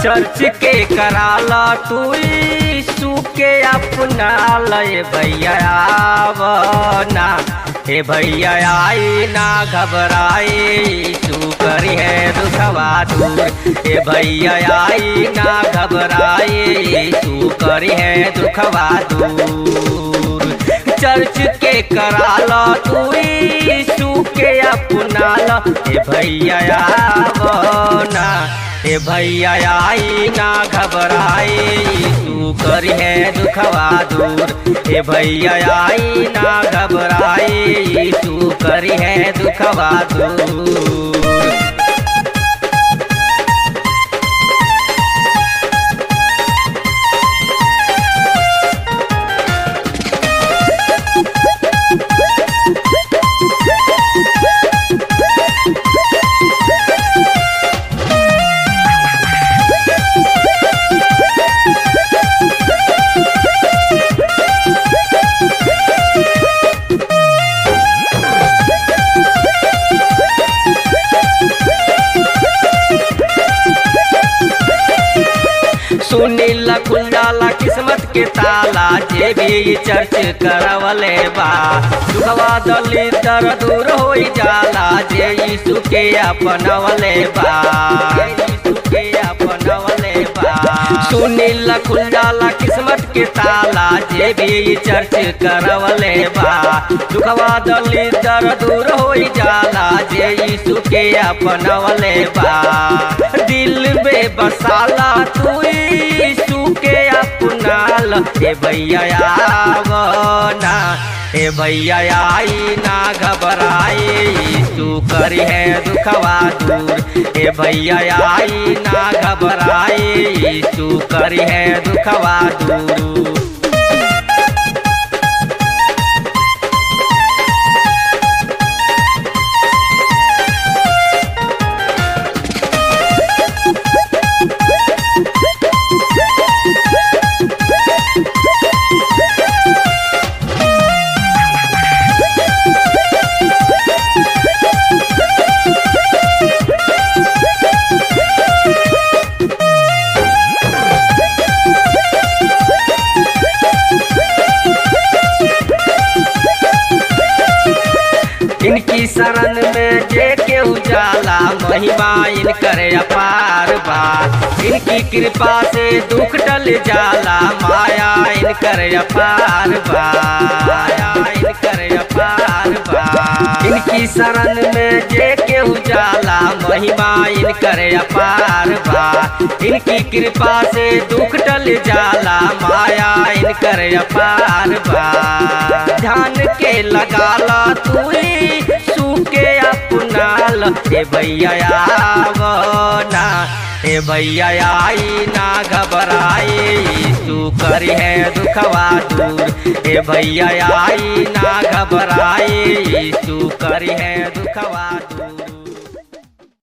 church के कराला तू सुके अपना लय भैया आवना हे भैया आई ना घबराए तू करी है दुखवा दूर हे भैया आई ना घबराए तू करी है दुखवा दूर चर्च के कराला तू सुके अपना ल हे भैया आवना हे भैया आई ना घबराए तू करी है दुखवा दूर हे भैया आई ना घबराए तू करी है दुखवा दूर सुनीला खुल जाला किस्मत के ताला जे भी चर्च करवले बा दुखवा दली दर दूर हो जाला जे यीशु के अपनवले बा यीशु के अपनवले बा सुनीला खुल जाला किस्मत के ताला जे भी चर्च करवले बा दुखवा दली दर दूर हो जाला जे यीशु के अपनवले बा दिल में बसाला तू यीशु के अपनाल हे भैया आवना हे भैया आई ना घबराए यीशु करी है दुखवा दूर हे भैया आई ना घबराए यीशु करी है दुखवा दूर इनकी शरण में जे के उजाला महिमा इनकर अपार बा इनकी कृपा से दुख टल जाला माया इनकर अपार बा माया इनकर अपार बा इनकी शरण में जे के उजाला महिमा इनकर अपार बा इनकी कृपा से दुख टल जाला माया इनकर अपार बा ध्यान के लगाला तू सूके अपनाल हे भैया आवना हे भैया आई ना घबराए तू करी है दुखवा दूर हे भैया आई ना घबराए तू करी है दुखवा दूर